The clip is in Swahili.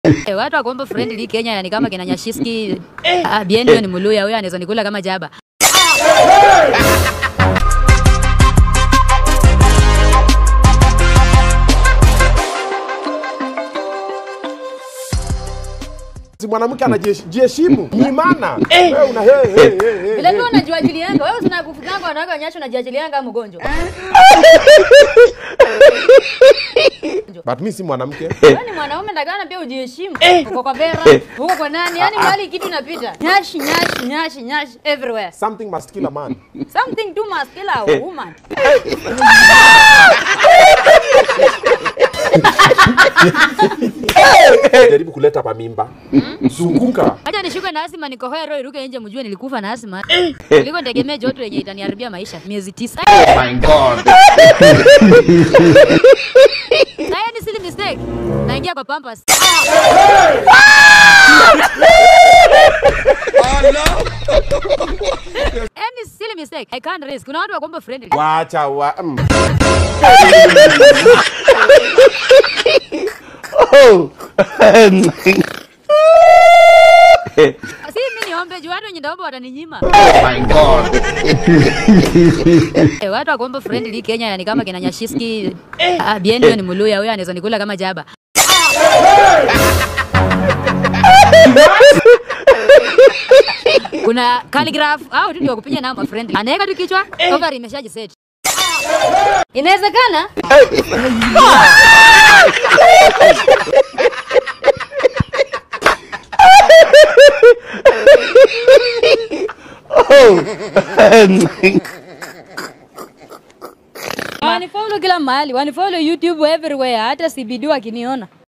Eh, watu wakuomba friendly Kenya yani kama kina Nyashiski ah, Bienio ni Muluya, huyo anaweza nikula kama jaba. Si mwanamke anajiheshimu nyimana wewe una hey, hey, hey, hey, Vile hey. vile unajiachilianga wewe, usinakufutanga wanawake wanyasho unajiachilianga kama mgonjwa. but mi si mwanamke Wewe ni mwanaume ndakana pia ujiheshimu. Uko kwa Vera, uko kwa nani? Yaani mahali kitu inapita. Nyashi nyashi nyashi nyashi everywhere. something must kill a man Something too must kill a woman. jaribu kuleta pamimba zunguka Acha nishuke na asima nikohoe roho iruke nje mjue nilikufa na asima. Kuliko nitegemea joto yenye itaniharibia maisha miezi tisa. my God. Na hiyo ni silly mistake. Naingia kwa Pampers. Any silly mistake. I can't risk. Kuna watu wakuomba friendly. wacha wa mm. Si mimi niombe juu watu wenye ndaomba wataninyima. my God. Eh, watu wakuomba friendly Kenya yani kama kina Nyashiski ah, Bienio ni Muluya, huyo anaweza nikula kama jaba. Kuna calligraph au tu ndio kupiga namba friendly. Anaweka tu kichwa, over imeshajiset. Inawezekana? Wanifollow kila mahali, wanifollow YouTube everywhere, hata CBD wakiniona.